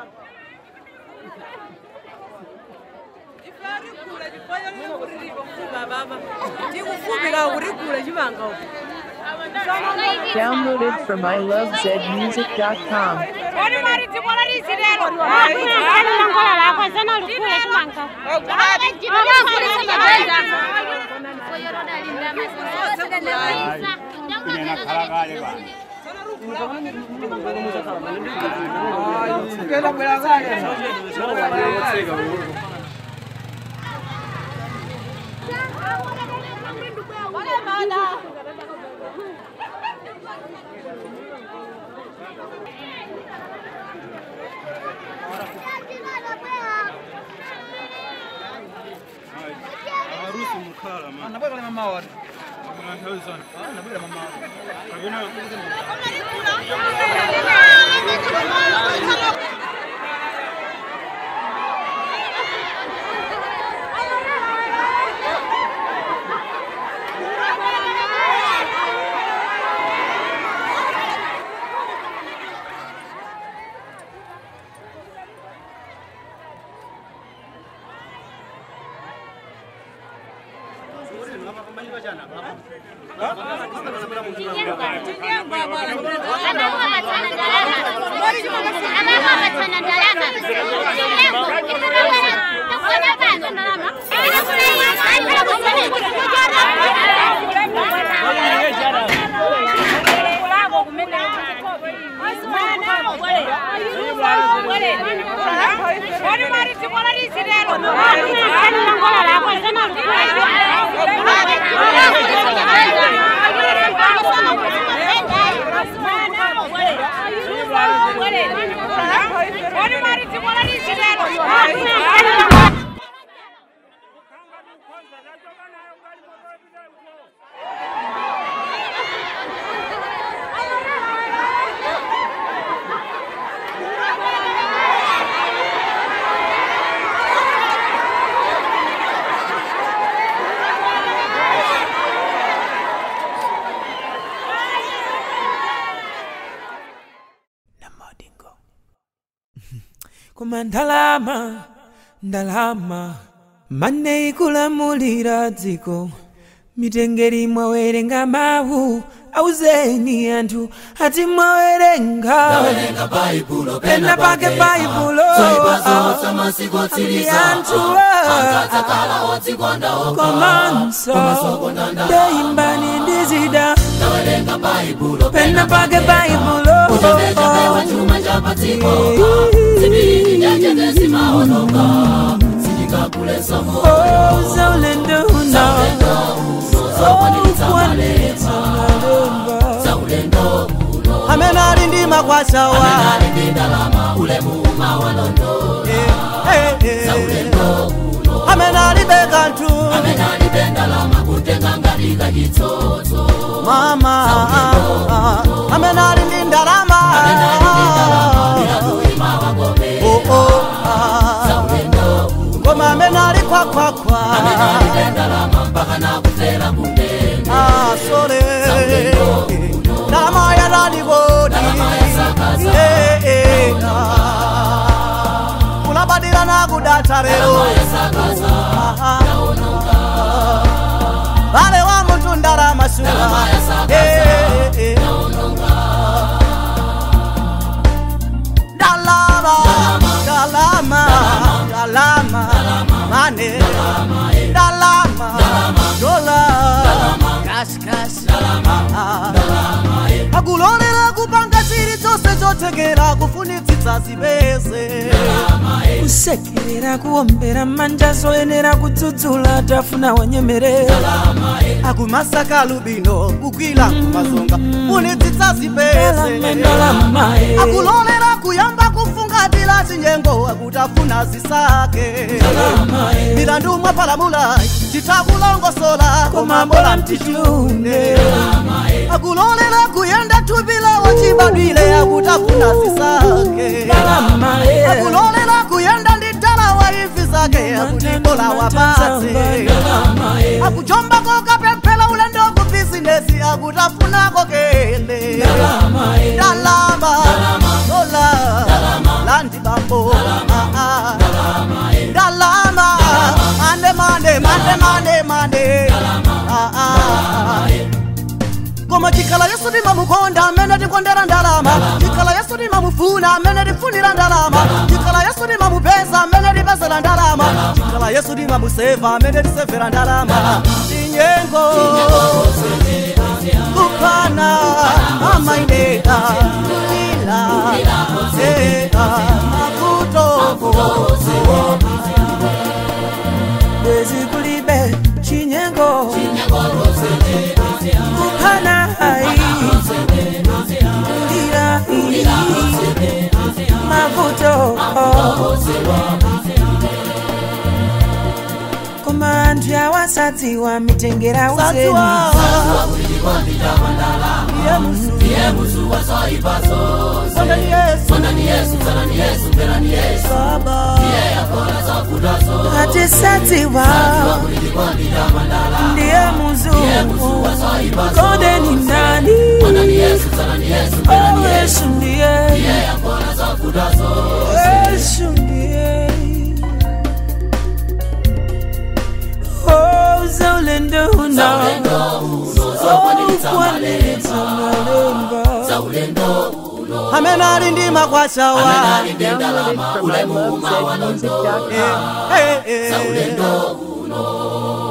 tikufupika kurigula chimanga Downloaded from ilovezmusic.com. Kodi mari dziko lalisi lero. Ani nangola lako zana lukule chimanga. harusi mkhala man Anabweka mama wari. Kuna nthawi zana Anabweka mama wari. kapena Kodi mari dziko lalisi lero. Ani nangola lako zana lukule. Kodi mari dziko lalisi lero. koma ndalama ndalama mane ikulamulira dziko mitengeri mwawerenga mawu auzeni anthu ati mwawerenga pena pake baibulo ndi anthu komanso ndeimbani ndizida pena pake baibulo Oh, zaulendo uno Amene ali ndi makwashawa. Eh, eh, eh. Amene alibe kanthu. Mama, amene ali ndi ndalama. Oh, oh, ah. Ngoma amene ali khwakhwakhwa. Ah, sole. Ndalama ya dadibodi. Eh, eh, ah. Kulabadira na kudatha lero. Ah, ah. Vale wa muntu ndalama shuwa. Eh, eh, eh. Ndalama, ndalama, ndalama, mane, ndalama, dola, cash, cash, ah. akulolera kupanga chilichonse chothekera kufunitsitsa zipeze kusekerera kuombera manja zoyenera kudzudzula tafuna wanyemerera akumasaka lubino kukwila kumazonga funitsitsa zipeze ndalama eh. akulolera kuyamba kufungatira chinyengo akutafuna zisake milandu mwapalamula chitakulongosola komambola mtichune akulolera kuyenda thupilawo chibadwile akutafuna zisake ndalama eh. akulolera kuyenda ndi dalawa imvi zake akutibola wapatse ndalama eh. akujombako kapemphera ulendo ku bizinesi akutafunako kele ndalama eh. ndalama dola landi bambo tikala yesu timamukonda amene tikondera ndalama tikala yesu timamufuna amene tifunira ndalama tikala yesu timamupeza amene tipezera ndalama tikala yesu timamuseva amene tisevera ndalama tinyengo kupana amaineka ila ea makuto bezikulibe chinyengo kuphana hai ndira mavuto koma anthu awasadziwa mitengera uzeni sadziwa iye musu Sondani Yesu Baba atisadziwa ndiye muzungu konde ni nani Oh, yesu ndiye yesu ndiye Oh, zaulendo uno Oh, kwanitsa malemba amene ali ndi makwachawa Download it from ilovezmusic.com. Eh, eh, eh.